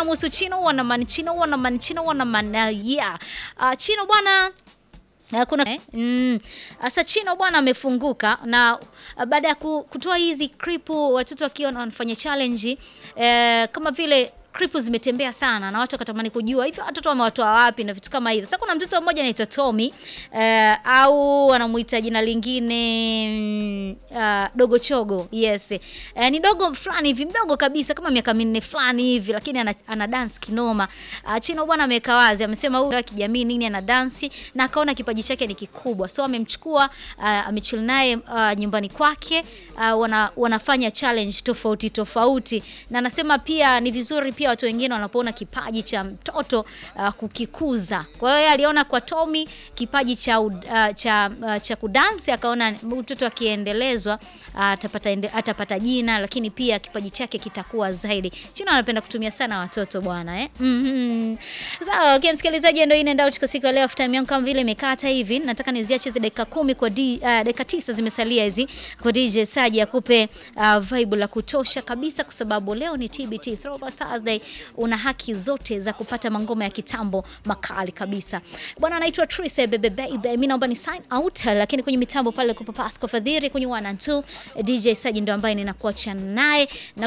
anamhusu Chino Wanaman, Chino Wanaman, Chino Wanaman. Uh, yeah. Uh, Chino bwana Uh, kuna eh, mm, sasa Chino bwana amefunguka na uh, baada ya ku- kutoa hizi kripu watoto wakiwa wanafanya challenge eh, kama vile kripu zimetembea sana na watu wakatamani kujua hivi watoto wamewatoa wapi na vitu kama hivyo. Sasa kuna mtoto mmoja anaitwa Tommy eh, au anamuita jina lingine mm, uh, Dogo Chogo. Yes. Eh, ni dogo fulani hivi mdogo kabisa kama miaka minne fulani hivi lakini ana, ana dance kinoma. Uh, Chino bwana ameweka wazi amesema huyu wa kijamii nini ana dansi na akaona kipaji chake ni kikubwa. So amemchukua uh, amechill naye uh, nyumbani kwake uh, wana, wanafanya challenge tofauti tofauti na anasema pia ni vizuri pia watu wengine wanapoona kipaji cha mtoto uh, kukikuza. Kwa hiyo yeye aliona kwa Tommy kipaji cha uh, cha uh, cha kudansi akaona mtoto akiendelezwa uh, atapata ende, atapata jina lakini pia kipaji chake kitakuwa zaidi. Chino anapenda kutumia sana watoto bwana eh. Mhm. Sawa, okay, msikilizaji ndio in and out kwa siku ya leo after time yangu kama vile imekata hivi. Nataka niziache hizi dakika kumi kwa D, uh, dakika tisa zimesalia hizi kwa DJ Saji akupe uh, vibe la kutosha kabisa kwa sababu leo ni TBT Throwback Thursday. Una haki zote za kupata mangoma ya kitambo makali kabisa. Bwana anaitwa Trise Bebe Baby. Mimi naomba ni sign out lakini kwenye mitambo pale kupa Pasco Fadhiri kwenye 1 and 2 DJ Saji ndio ambaye ninakuacha naye na